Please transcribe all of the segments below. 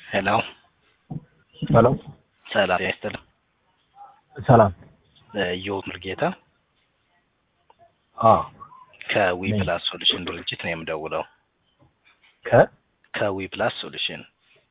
ሄሎ ሄሎ ሰላም ያስትልም ሰላም ኢዮብ ሙልጌታ አ ከዊ ነኝ። ፕላስ ሶሉሽን ድርጅት ነው የምደውለው። ከ ከዊ ፕላስ ሶሉሽን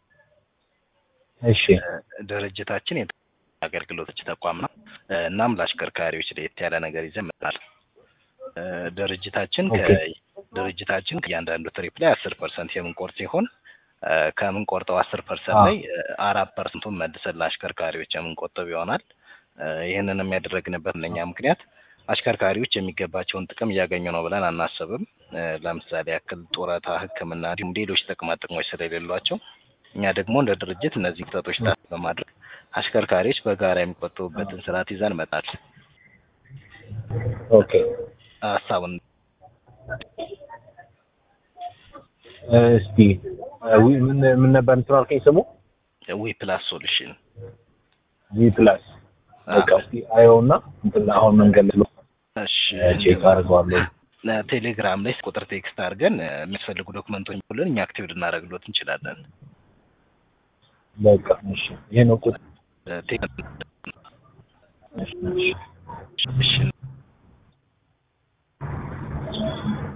እሺ ድርጅታችን የት- አገልግሎቶች ተቋም ነው። እናም ለአሽከርካሪዎች ለየት ያለ ነገር ይዘን መጥተናል። እ፣ ድርጅታችን ከ- ኦኬ። ድርጅታችን ከእያንዳንዱ ትሪፕ ላይ አስር ፐርሰንት የምንቆርጥ ሲሆን እ፣ ከምንቆርጠው አስር ፐርሰንት አዎ። ላይ እ፣ አራት ፐርሰንቱን መልሰን ለአሽከርካሪዎች የምንቆጥብ ይሆናል። እ፣ ይህንን የሚያደረግንበት እነኛ ምክንያት አሽከርካሪዎች የሚገባቸውን ጥቅም እያገኙ ነው ብለን አናስብም። እ፣ ለምሳሌ ያክል ጡረታ፣ ሕክምና እንዲሁም ሌሎች ጥቅማ ጥቅሞች ስለሌሏቸው እኛ ደግሞ እንደ ድርጅት እነዚህ ክፍተቶች ታሳቢ በማድረግ አሽከርካሪዎች በጋራ የሚቆጠቡበትን ስርዓት ይዘን መጣል ኦኬ ሀሳቡን እስቲ ዊ ምን ምን ነበር እንትን አልከኝ ስሙ ዊ ፕላስ ሶሉሽን ጂ ፕላስ በቃ እስቲ አየውና እንትን አሁን መንገድ ላይ ስለሆንኩ እሺ ቼክ አድርገዋለሁ ቴሌግራም ላይ ቁጥር ቴክስት አድርገን እ፣ የሚያስፈልጉ ዶክመንቶች ብለን እኛ አክቲቭ ልናደርግሎት እንችላለን። በቃ እሺ ይሄ ነው ቁጥር እ፣ ቴ- እሺ እሺ እሺ